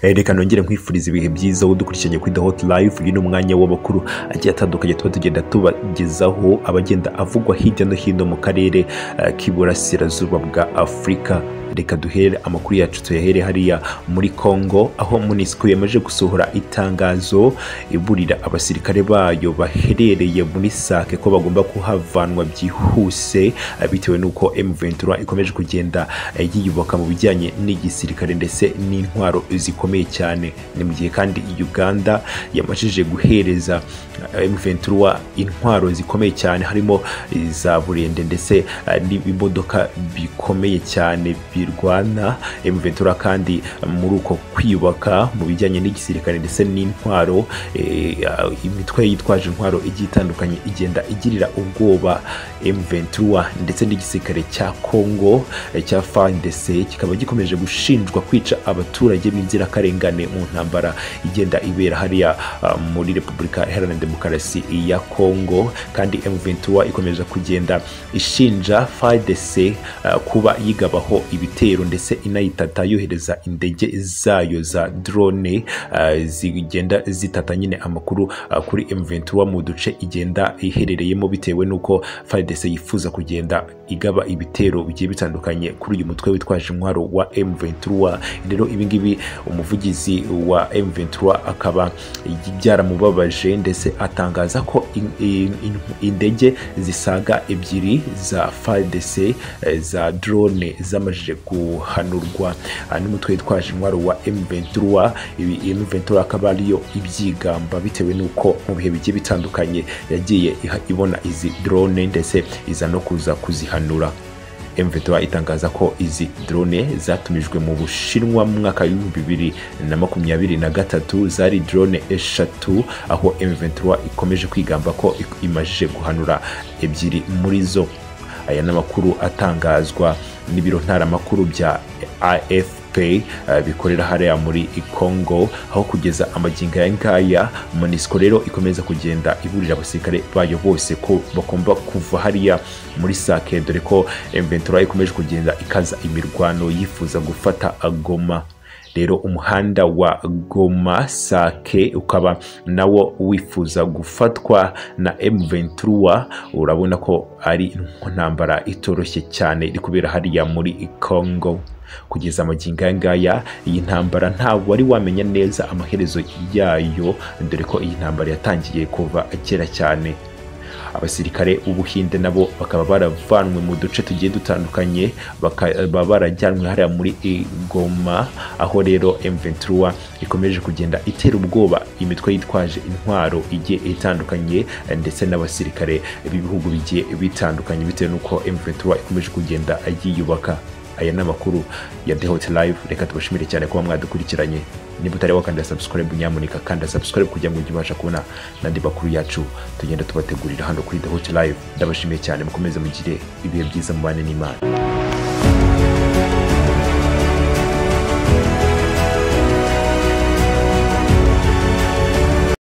reka nongere nkwifuriza ibihe byiza wowe udukurikiranye kuri the hot life uyu ni umwanya w'amakuru agiye atandukanye tuba tugenda tubagezaho abagenda avugwa hirya no hino mu karere eh, k'iburasirazuba bwa afurika reka duhere amakuru yacu tuyahere hariya muri congo aho munisiko yamaze gusohora itangazo iburira abasirikare bayo baherereye muri sake ko bagomba kuhavanwa byihuse eh, bitewe n'uko M23 ikomeje kugenda eh, yiyubaka mu bijyanye n'igisirikare ndetse n'intwaro zikomeye cyane ni mu gihe kandi uganda yamajije guhereza eh, M23 intwaro zikomeye cyane harimo iza burende ndetse eh, n'ibimodoka bikomeye cyane birwana M23 kandi muri uko kwiyubaka mu bijyanye n'igisirikare ndetse n'intwaro eh, imitwe yitwaje intwaro igiye itandukanye igenda igirira ubwoba M23 ndetse n'igisirikare cya Congo eh, cya FARDC kikaba gikomeje gushinjwa kwica abaturage b'inzirakarengane mu ntambara igenda ibera hariya ah, muri Repubulika Iharanira Demokarasi ya Congo kandi M23 ikomeje kugenda ishinja FARDC ah, kuba yigabaho ibitero ndetse inayitata yohereza indege zayo za drone ah, zigenda zitata nyine amakuru ah, kuri M23 mu duce igenda iherereyemo bitewe n'uko FARDC yifuza kugenda igaba ibitero bigiye bitandukanye kuri uyu mutwe witwaje intwaro wa M23 rero ibingibi umuvugizi wa M23 akaba byaramubabaje ndetse atangaza ko in- in- in- indege zisaga ebyiri za FARDC eh, za drone zamajije guhanurwa Ah, n'umutwe witwaje intwaro wa M23 ibi M23 akaba ariyo ibyigamba bitewe n'uko mu bihe bigiye bitandukanye yagiye iha- ibona izi drone ndetse iza no kuza kuzihanura M23 itangaza ko izi drone zatumijwe mu Bushinwa mu mwaka w'ibihumbi bibiri na makumyabiri na gatatu zari drone eshatu aho M23 ikomeje kwigamba ko ik- imajije guhanura ebyiri muri zo aya ni amakuru atangazwa n'ibiro ntaramakuru bya AFP eh, bikorera hariya muri Congo aho kugeza amagingo aya ngaya MONUSCO rero ikomeza kugenda iburira abasirikare bayo bose ko bagomba kuva hariya muri sake dore ko M23 ikomeje kugenda ikaza imirwano yifuza gufata Goma rero umuhanda wa Goma Sake ukaba nawo wifuza gufatwa na M23 urabona ko ari intambara itoroshye cyane iri kubera hariya muri Congo kugeza amagingo aya ngaya iyi ntambara ntabwo wari wamenya neza amaherezo yayo dore ko iyi ntambara yatangiye kuva kera cyane abasirikare b'ubuhinde nabo bakaba baravanwe mu duce tugiye dutandukanye bakaba barajyanwe hariya muri i goma aho rero M23 ikomeje kugenda itera ubwoba imitwe yitwaje intwaro igiye itandukanye eh, ndetse n'abasirikare b'ibihugu bigiye bitandukanye bitewe n'uko M23 ikomeje kugenda yiyubaka aya ni amakuru ya The Hot Live reka tubashimire cyane kuba mwadukurikiranye niba utari wakanda subscribe nyamuneka kanda subscribe kugira ngo ujye ubasha kubona n'andi makuru yacu tugenda tubategurira hano kuri The Hot Live ndabashimiye cyane mukomeze mugire ibihe byiza mubane n'Imana